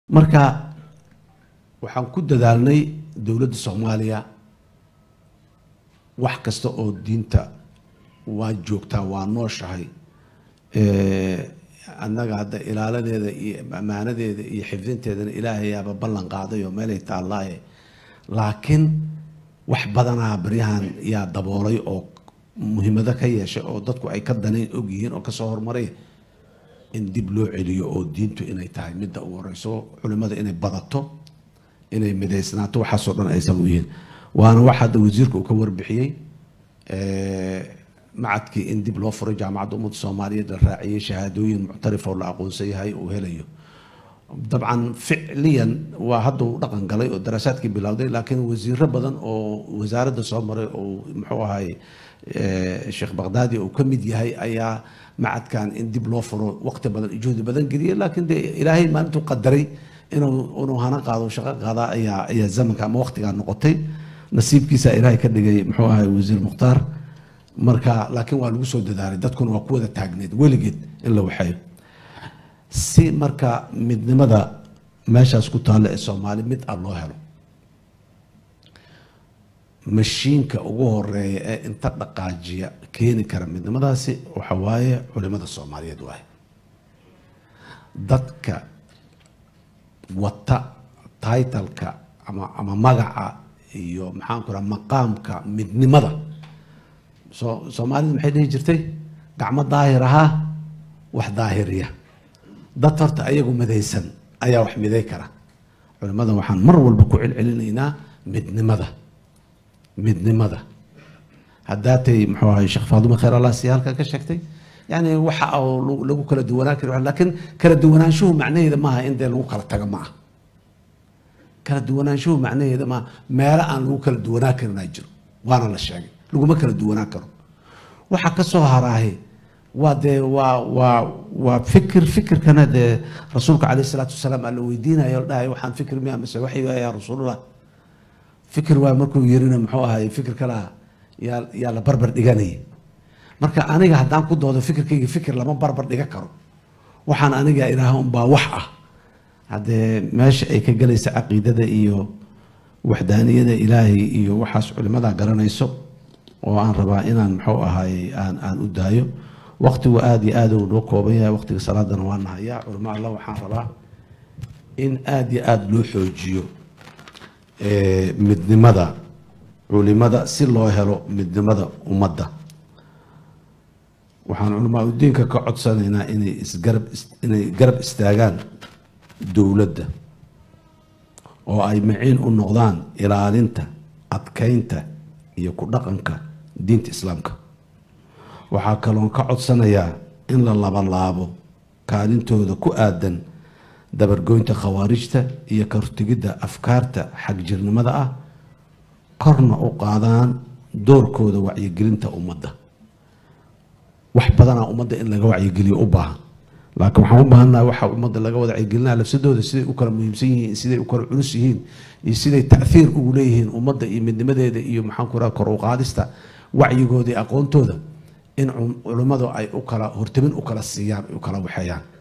marka waxaan ku dadaalnay dowladda soomaaliya wax kasta oo diinta waa joogtaa waa nooshahay annaga hadda ilaaladeeda iyo ammaanadeeda iyo xifdinteedana ilaahayaaba ballan qaaday oo meelay taallaaye laakiin wax badanaa baryahan yaa daboolay oo muhiimado ka yeeshay oo dadku ay ka danayn ogyihiin oo kasoo horumaray in dib loo celiyo oo diintu inay tahay midda ugu horeyso culimada inay badato inay midaysnaato waxaasoo dhan ay sabab u yihiin waana wax hadda wasiirka uu ka warbixiyey macadkii in dib loo furay jaamacadda ummadda soomaaliyeed la raaciyey shahaadooyin muctarif oo la aqoonsan yahay uu helayo dabcan ficliyan waa hadda uu dhaqan galay oo daraasaadkii bilowday laakiin wasiiro badan oo wasaaradda soo maray oo muxuu ahay sheekh baqdaadi uu ka mid yahay ayaa macadkan in dib loo furo waqti badan juhdi badan geliyay laakiin dee ilaahay maalintuu qadaray inuu inuu hana qaado shaqo qaadaa ayaa ayaa zamanka ama waqtigaa noqotay nasiibkiisa ilaahay ka dhigay muxuu ahay wasiir mukhtaar marka laakiin waa lagu soo dadaalay dadkuna waa ku wada taagneed weligeed in la waxeeyo si marka midnimada meeshaas ku taalla ee soomaali mid ah loo helo mashiinka ugu horeeya ee inta dhaqaajiya keeni kara midnimadaasi waxa waaye culimada soomaaliyeed waaye dadka wata taitalka ama ama magaca iyo maxaan ku raha maqaamka midnimada soo soomaalida maxay dhihi jirtay gacmo daahir ahaa wax daahiriya dad horta ayagu midaysan ayaa wax miday kara culimada waxaan mar walba ku celcelinaynaa midnimada midnimada haddaatay muxuu ahay sheekh faadume khayr allah si halka ka sheegtay yani waxa oo lagu kala duwanaan kari laakiin kala duwanaanshuhu macnaheeda maaha in dee lagu kala tago ma ah kala duwanaanshuhu macnaheeda maaha meelo aan lagu kala duwanaan karinaa jiro waana la sheegay laguma kala duwanaan karo waxa ka soo haraahe waa dee waa waa waa fikir fikirkana dee rasuulka caleyh isalaatu wasalaam aa la weydiinayo la dhahay waxaan fikir miya mise waxay yaa rasuulullah fikir waa markuu yirina muxuu ahay fikir kala yaa yaa la barbar dhiganayay marka aniga haddaan ku doodo fikirkayga fikir lama barbar dhiga karo waxaan aniga ilaaha unbaa wax ah haddee meesha ay ka gelaysa caqiidada iyo waxdaaniyada ilaahay iyo waxaas culimada garanayso oo aan rabaa inaan muxuu ahay aan aan u daayo waqtigu aada iyo aada uu noo kooban yahay waqtiga salaadana waa nahayaa culimo alla waxaan rabaa in aada iyo aada loo xoojiyo midnimada culimada si loo helo midnimada ummadda waxaan culamaa udiinka ka codsanaynaa inay isgarab inay garab istaagaan dowladda oo ay maciin u noqdaan ilaalinta adkeynta iyo ku dhaqanka diinta islaamka waxaa kaloon ka codsanayaa in la labalaabo kaalintooda ku aadan dabargoynta khawaarijta iyo kahortegidda afkaarta xagjirnimada ah korna u qaadaan doorkooda wacyigelinta ummadda wax badanaa ummadda in laga wacyigeliyo u baahan laakiin waxaan u baahannaha waxa ummadda laga wada wacyigelinaya lafsadooda siday u kala muhiimsan yihiin siday u kala culus yihiin iyo siday taahiir ugu leeyihiin ummadda iyo midnimadeeda iyo maxaan ku raha kor u qaadista wacyigooda iyo aqoontooda in culimmadu ay u kala hortamin u kala siiyaan u kala waxeeyaan